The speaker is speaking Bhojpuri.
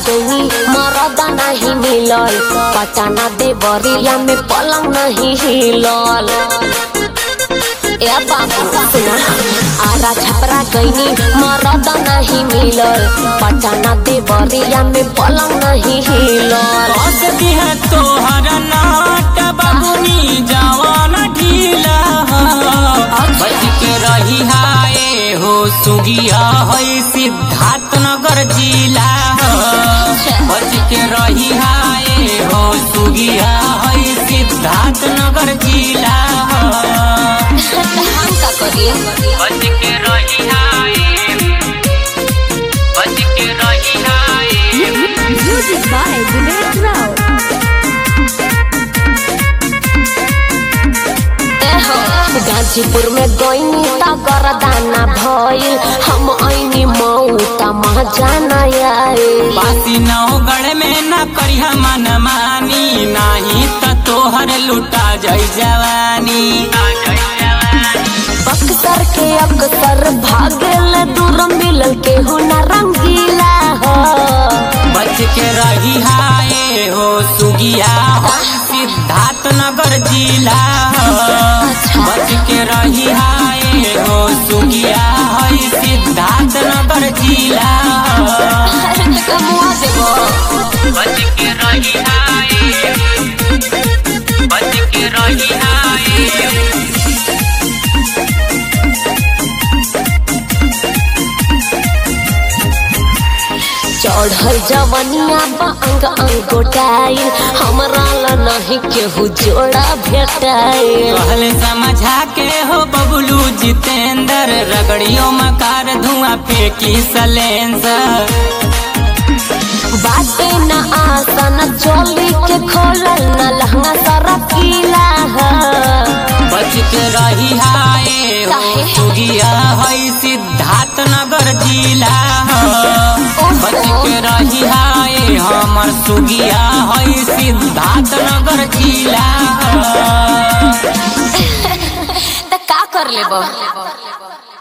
गई मरदा नहीं मिलल पटाना देवरिया में पलंग नहीं हिलल ए बाबू सुना आरा छपरा गईनी मरदा नहीं मिलल पटाना देवरिया में पलंग नहीं हिलल कसती है तोहर नाट बबुनी जवान ढीला बच के रही हाय हो सुगिया है सिद्धार्थ नगर जिला बच के रही हाय हो सुगिया है सिद्धार्थ नगर जिला हम का करिए बच के रही हाय बच के रही हाय Music by Dinesh Rao. एहो, गाजीपुर में गईनी त गरदाना भइल हम ऐनी मऊ त महाजाना आइल बासी नौगढ़ में न करिया मन मानी नाही त तोहर लुटा जई जवानी बक्सर के अक्सर भागल दूर मिलल केहू न रंगीला हो बच के रही हाय हो सुगिया हो सिद्धार्थ नगर जिला बच के रही हाय हो सुगिया हो सिद्धार्थ नगर जिला अरे त कमुआ देबो बच के रही हाय बच के रही हाय चढ़ल जवनिया बा अंग अंग गोटाइल हमरा ला नहीं केहू जोड़ा भेटाइल कहले समझा के हो बबलू जितेंद्र रगड़ियों मकार धुआं फेंकी सलेंसर बाटे न आसन चोली के खोलल न लहंगा सारा पीला है बच के रही हाय हो काहे? सुगिया है सिद्धार्थ नगर जिला बच के रही हाय हमर सुगिया है सिद्धार्थ नगर जिला त का कर लेबो